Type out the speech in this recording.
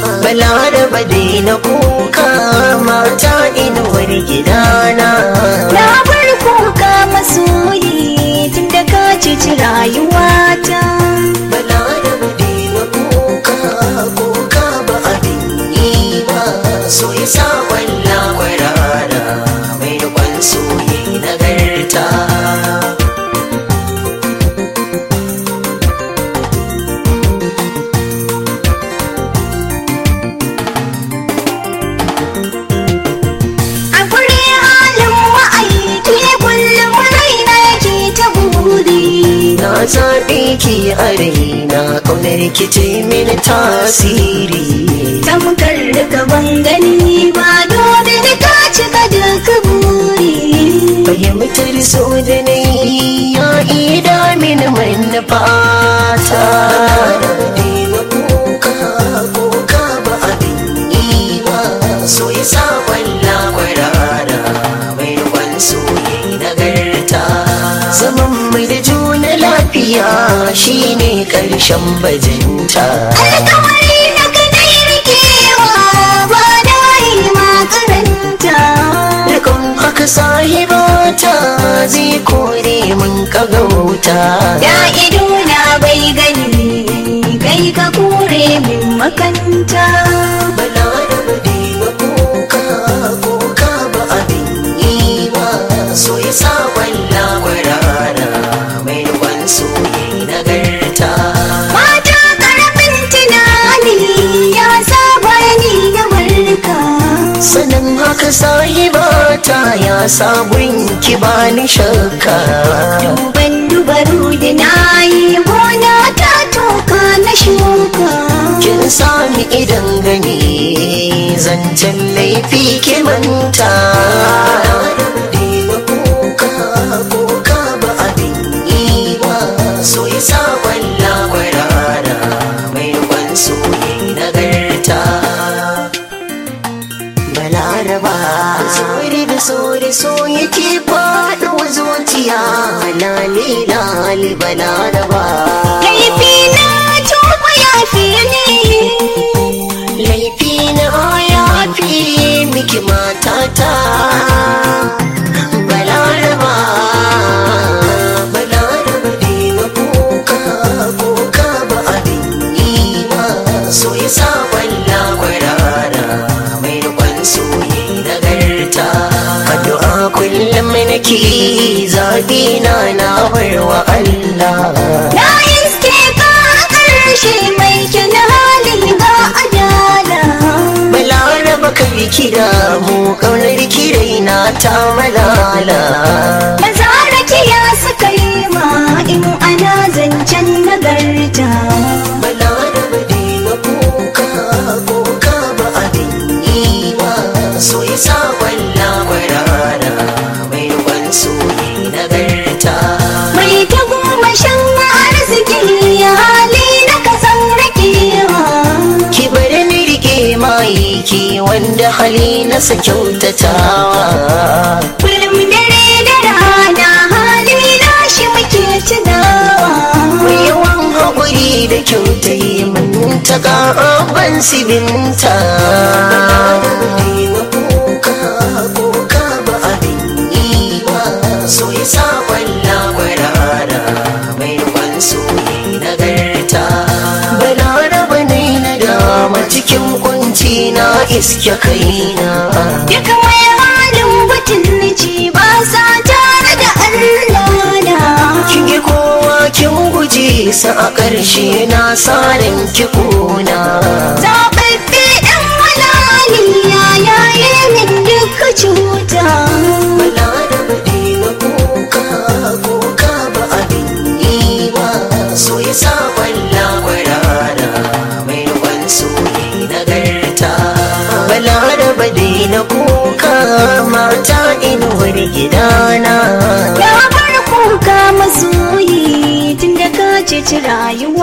balaraba daina kuka mata inuwar gidana Na bar kuka masoyi tun da ka cici rayuwata. balaraba daina kuka kuka ba abin yi ba so ya sa walla kwarara mai rikon soyi nagarta A guri halin ma'aiki kullum raina yake ta buri. na zaɓe ki a raina ƙaunar ki ce mini tasiri Tamkar da gaban gani ba domin ka cika duka buri. fahimtar so da na yi ya ida mini manufata Daina kuka kuka ba abin yi ba so ya sa walla kwarara mai rikon soyi nagarta zaman mai da juna lafiya shine ƙarshen bajinta Alkawari na kadai rikewa ba da yi makaranta. Rikon haka sahibata zai kore mun kagauta Ya ido na bai gani kai ka kore min makanta. balaraba daina kuka kuka ba abin yi ba so ya sa walla kwarara mai rikon soyi nagarta Mata karamin tunani ya saba ni da barka. sanin haka sahibata ya sabon ki bani shakka Duban dubaru da na yi gona ta toka na shuka. kin sami idan gani zancen laifi ki manta Daina kuka kuka ba abin yi ba so ya sa walla kwarara mai rikon soyi nagarta balaraba sauri da sauri so yake faɗuwa zuciya lali lali balaraba Laifi na tuba ya fi ni. laifi na ya fi miki matata balaraba balaraba daina kuka kuka ba abin yi ba so ya sa walla kwarara mai rikon soyi nagarta addu'a kullum nake zaɓi na na barwa Allah Na iske ka a ƙarshe mai kyan hali ga adala. balaraba kai kira mu kaunar kirai na ta malala Maza rakiya suka yi ma in ana zancen nagarta. balaraba daina kuka kuka ba abin yi ba so ya sa walla kwarara mai rikon soyi nagarta Mai ta goma shan arziki ya hali na kasan rakewa. ki bari ni rike maiki wanda hali na sa kyautatawa Kullum dare da rana hali na shi muke tunawa. mai yawan haƙuri da kyautai mun ta ban sibinta kuka kuka ba abin yi ba so ya sa walla kwarara mai rikon soyi nagarta balaraba ne na dama cikin kunci na iske kaina Duk mai halin butulci ba sa tare da Allah na. kin yi kowa kin guje sa a ƙarshe na sarin ki kuna Zaɓaɓɓe ɗan malali ya yaye min duka cuta. balaraba daina kuka kuka ba abin yi ba so ya sa walla kwarara mai rikon soyi nagarta balaraba daina kuka mata inuwar gidana Ya bar kuka masoyi tun da ka ceci rayuwa.